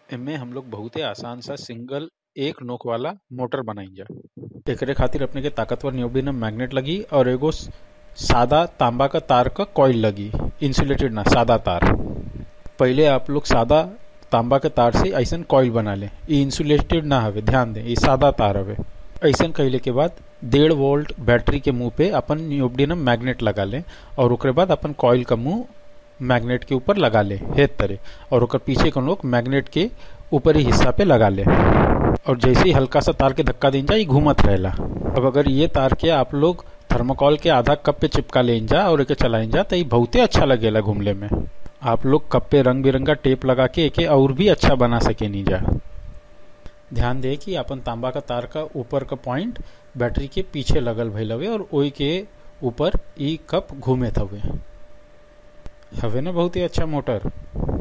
एमे हम लोग बहुते आसान सा सिंगल एक नोक वाला मोटर बनाइजा एकरे खातिर अपने के ताकतवर नियोडिनम मैग्नेट लगी और एगो स- सादा तांबा का तार का कॉइल लगी इंसुलेटेड ना सादा तार पहले आप लोग सादा तांबा के तार से ऐसन कॉइल बना ले ई इंसुलेटेड ना हवे ध्यान दे ई सादा तार हवे ऐसन कैले के बाद डेढ़ वोल्ट बैटरी के मुंह पे अपन नियोडिनम मैग्नेट लगा ले और ओकरे बाद अपन कॉइल का मुंह मैग्नेट के ऊपर लगा ले हेत तरह और ओकर पीछे के लोग मैग्नेट के ऊपरी हिस्सा पे लगा ले और जैसे ही हल्का सा तार के धक्का दें जा ये घूमत रहेला अब अगर ये तार के आप लोग थर्मोकॉल के आधा कप पे चिपका ले जा और एके चलाइन जा तो ये बहुते अच्छा लगेला घूमले में आप लोग कप पे रंग बिरंगा टेप लगा के एके और भी अच्छा बना सके नहीं जा ध्यान दे कि अपन तांबा का तार का ऊपर का पॉइंट बैटरी के पीछे लगल भइल हवे और ओई के ऊपर ई कप घूमे हवे हवे ना बहुत ही अच्छा मोटर